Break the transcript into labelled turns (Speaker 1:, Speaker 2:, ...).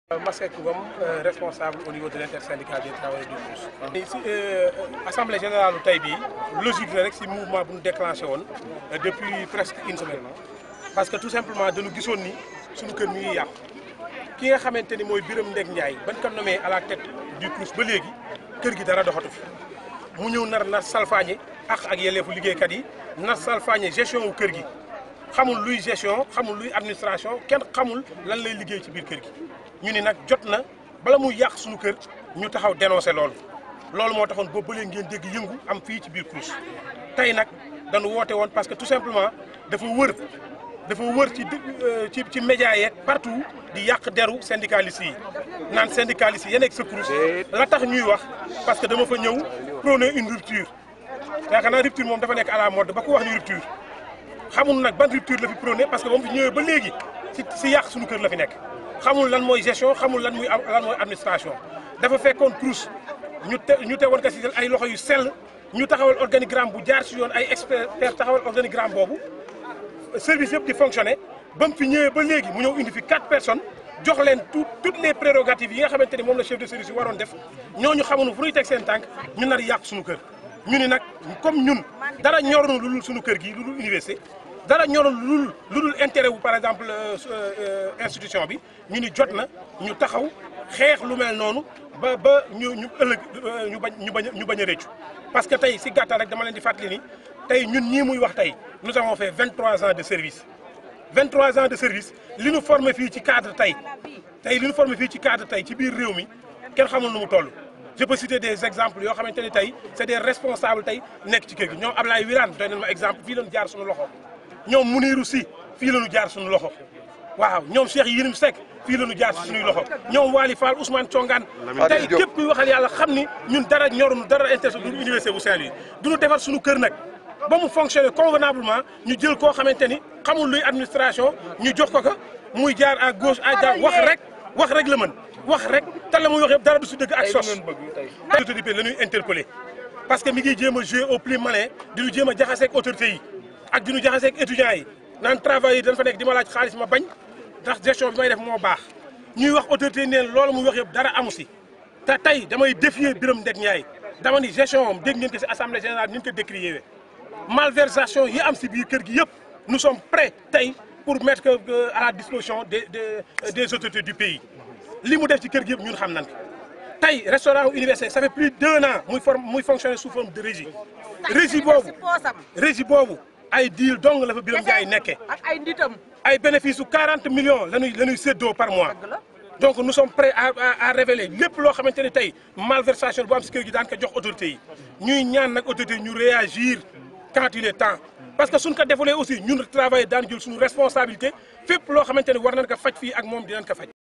Speaker 1: Masseck Ngom responsable au niveau de l'intersyndicale des travailleurs du Crous. si assemblée générale tey bii logique la rek si mouvement bu ñu déclenché woon depuis presque une semaine parce que tout simplement dañu gisoon ni suñu kër mi ngi yàqu ki nga xamante ni mooy Birame Ndeg Ndiaye ban ko nommé à la tête du Crous ba léegi kër gi dara doxatu fi mu ñëw nar na salfaañe ak ak yelleefu liggéeykat yi nar salfaañe gestion wu kër gi xamul luy gestion xamul luy administration kenn xamul lan lay liggéey ci biir kër gi ñu ni nag jot na bala muy yàq suñu kër ñu taxaw dénoncé loolu loolu moo taxoon boobu ba léegi ngeen dégg yëngu am fii ci biir Crous tey nag dañu woote woon parce que tout simplement dafa wër dafa wër ci ci ci média yeeg partout di yàq deru syndicalistes yi naan syndicalistes yi yéen ak sa Crous la tax ñuy wax parce que dama fa ñëw prôner une rupture yaakaar naa rupture moom dafa nekk à la mode ba ko wax ni rupture xamul nag ban rupture la fi prôné parce que moom fi ñëwee ba léegi si si yàq suñu kër la fi nekk xamul lan mooy gestion xamul lan muy lan mooy administration dafa fekkoon Crous ñu te ñu teewoon ko si ay loxo yu sell ñu taxawal organigramme bu jaar si yoon ay expert taxawal organigramme boobu service yëpp di fonctionner ba mu fi ñëwee ba léegi mu ñëw indi fi quatre personnes jox leen tout toutes les prérogatives yi nga xamante ni moom la chef de service yi waroon def ñooñu xamuñu fu ñuy teg seen tànk ñu nar yàq suñu kër ñu ni nag comme ñun dara ñorunu lu dul suñu kër gi lu dul université dara ñorul lu dul lu dul intérêt wu par exemple institution bi ñu ni jot na ñu taxaw xeex lu mel noonu ba ba ñu ñu ëllëg ñu bañ ñu bañ ñu bañ a réccu parce que tey si gàttal rek dama leen di fàttali ni tey ñun ñii muy wax tey nous avons fait 23 ans de service 23 ans de service li ñu formé fii ci cadre tey tey li ñu formé fii ci cadre tey ci biir réew mi kenn xamul nu mu toll je peux citer des exemples yoo xamante ni tey c'est des responsables tey nekk ci kër gi ñoom Ablaye Wirane doy nañ ma exemple fii lañu jaar suñu loxo ñoom Muniru Si fii lañu jaar suñu loxo waaw ñoom Cheikh Yirim Seck fii lañu jaar suñuy loxo ñoom Wali Fall Ousmane Thiongaan tey képp kuy waxal yàlla xam ni ñun dara ñorunu dara intéressé du université bu Saint-Louis duñu defar suñu kër nag ba mu fonctionner convenablement ñu jël koo xamante ni xamul luy administration ñu jox ko ko muy jaar à gauche à droite wax rek wax rek la mën wax rek te la muy wax yëpp dara du si dëgg ak sos autorité la ñuy interpellé parce que mi ngi jéem a jouer au plus malin di ñu jéem a jaxaseeg autorités yi ak di ñu jaxaseeg étudiants yi naan travail yi dañ fa nekk di ma laaj xaalis ma bañ ndax gestion bi may def moo baax ñuy wax autorité yi neen loolu muy wax yëpp dara amu si te tey damay défier Birame Ndeg Ndiaye dama ni gestion am dégg ngeen ko si assemblée générale ni ñu ko décrier malversation yi am si biir kër gi yëpp nous sommes prêts tey pour mettre à la disposition des des des autorités du pays li mu def ci kër gi yëpp ñun xam nañ ko tey restaurant université ça fait plus d'un an muy forme muy fonctionner sous forme de régie régie boobu régie boobu ay deal dong la fa Birame Ndiaye nekkee
Speaker 2: ak ay nditam
Speaker 1: ay bénéfice su 40 millions la ñuy la ñuy séddoo par mois donc nous sommes prêts à à révéler lépp loo xamante ne tey malversation bu am si kër gi daan ko jox autorités yi ñuy ñaan nag autorités yi ñu réagir quand il est temps parce que suñ ko defulee aussi ñun travailler daan jël suñu responsabilité fépp loo xamante ne war nañ ko faj fii ak moom dinañ ko faj